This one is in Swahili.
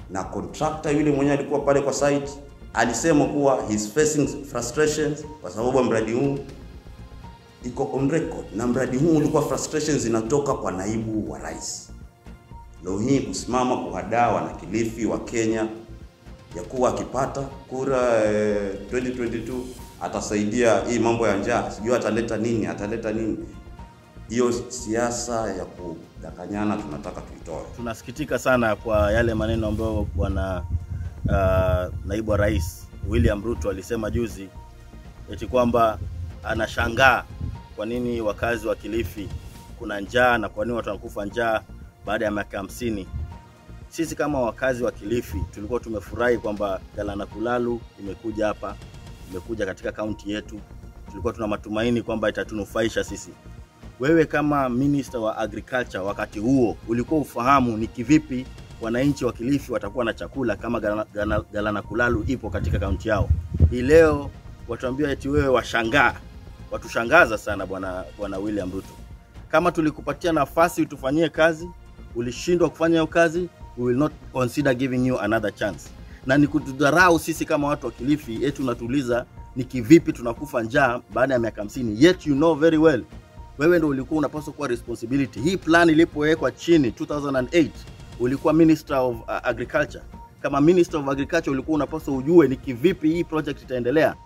na contractor yule mwenyewe alikuwa pale kwa site alisema kuwa he's facing frustrations kwa sababu ya mradi huu iko on record, na mradi huu ulikuwa frustrations zinatoka kwa naibu wa rais. Leo hii kusimama kuhadaa wana Kilifi wa Kenya ya kuwa akipata kura eh, 2022 atasaidia hii mambo ya njaa, sijui ataleta nini, ataleta nini. Hiyo siasa ya kudanganyana tunataka tuitoe. Tunasikitika sana kwa yale maneno ambayo bwana uh, naibu wa rais William Ruto alisema juzi eti kwamba anashangaa kwa nini wakazi wa Kilifi kuna njaa na kwa nini watu wanakufa njaa baada ya miaka hamsini. Sisi kama wakazi wa Kilifi tulikuwa tumefurahi kwamba Galana Kulalu imekuja hapa, imekuja katika kaunti yetu. Tulikuwa tuna matumaini kwamba itatunufaisha sisi. Wewe kama minister wa agriculture wakati huo ulikuwa ufahamu ni kivipi wananchi wa Kilifi watakuwa na chakula kama Galana, Galana, Galana Kulalu ipo katika kaunti yao. Hii leo watuambia eti wewe washangaa, watushangaza sana bwana bwana William Ruto. Kama tulikupatia nafasi utufanyie kazi, ulishindwa kufanya hiyo kazi, we will not consider giving you another chance. Na ni kutudharau sisi kama watu wa Kilifi, eti unatuuliza ni kivipi tunakufa njaa baada ya miaka 50, yet you know very well wewe ndo ulikuwa unapaswa kuwa responsibility. Hii plan ilipowekwa chini 2008 ulikuwa minister of uh, agriculture. Kama minister of agriculture ulikuwa unapaswa ujue ni kivipi hii project itaendelea.